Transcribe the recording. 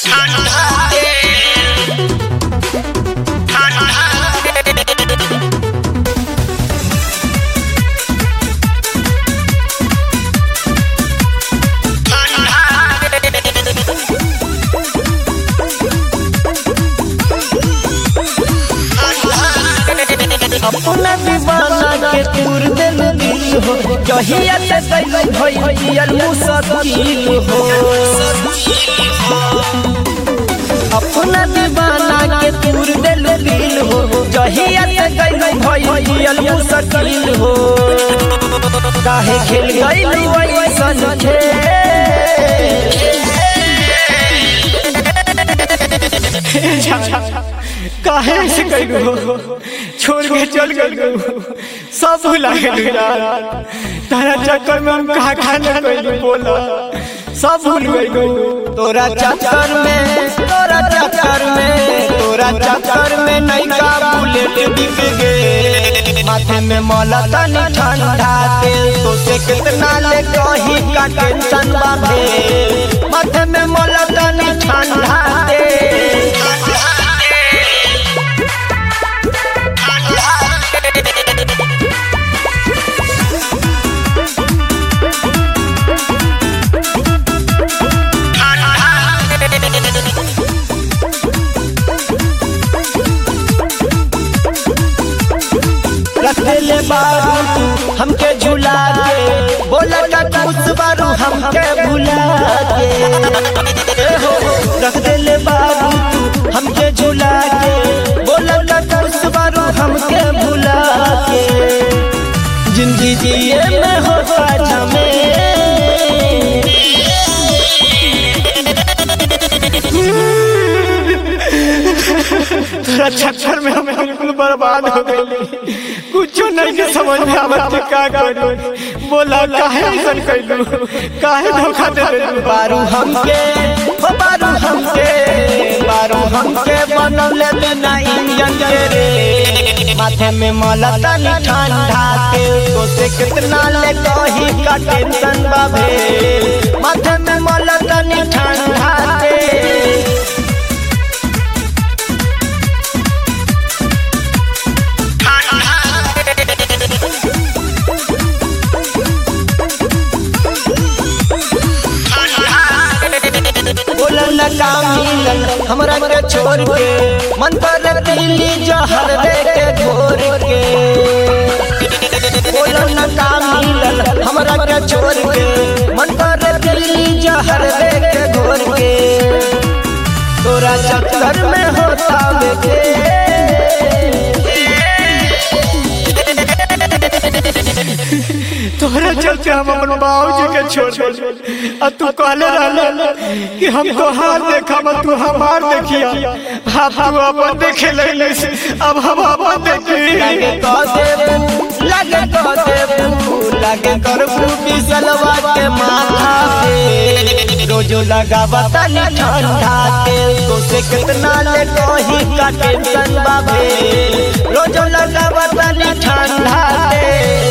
अपना दीवाना के तूर दिल दिल हो जहिया से कैल भइल मुश्किल हो अपना दीवाना के तूर दिल दिल हो जहिया से कैल भइल मुश्किल हो काहे खेल गइल वैसन काहे ऐसे कइलू छोड़ के चल गइलू सब भुला गइलू यार तारा चक्कर में हम कहा खाना कइलू बोला सब भूल गइलू तोरा चक्कर में तोरा चक्कर में तोरा चक्कर में नैका बुलेट बिक गे माथे में मौला तनी ठंडा तेल तो से कितना ले कही का टेंशन बांधे माथे में मौला तनी ठंडा तेल रखेले बारू तू हमके झुला के बोला का कुछ बारू हमके भुला के ए हो रख देले बारू तू हमके झुला के बोला का कुछ बारू हमके भुला के जिंदगी जिए में हो पाछा में तोरा चक्कर में हम बिल्कुल बर्बाद हो गइली कुछ नहीं के समझ में आवत कि का करू बोला काहे ऐसा कइलू काहे धोखा दे देलू बारू हमके हो बारू हमके बारू हमके बनौले बिना इंजन के रे माथे में मला तनी ठंडा तेल तो से कितना ले कही का टेंशन बाबे माथे में मला तनी ठंडा तेल बोलन का मिलन हमरा के छोड़ के मन पर पीली जहर दे के घोर के बोलन का मिलन हमरा के छोड़ के मन पर पीली जहर दे के घोर के तोरा चक्कर में होता के तोहरा चलते हम अपन बाबूजी के छोड़ दे आ तू कहले रहले कि हम तोहार देखा मत तू हमार देखिया अब तू अपन देखे लगले से अब हम अपन देखी लगे कह देबू लगे कह देबू लगे करबू बिसलवा के माथा पे रोजो लगावा तनी ठंडा तेल तो से कितना ले कही का टेंशन बाबे रोजो लगावा तनी ठंडा तेल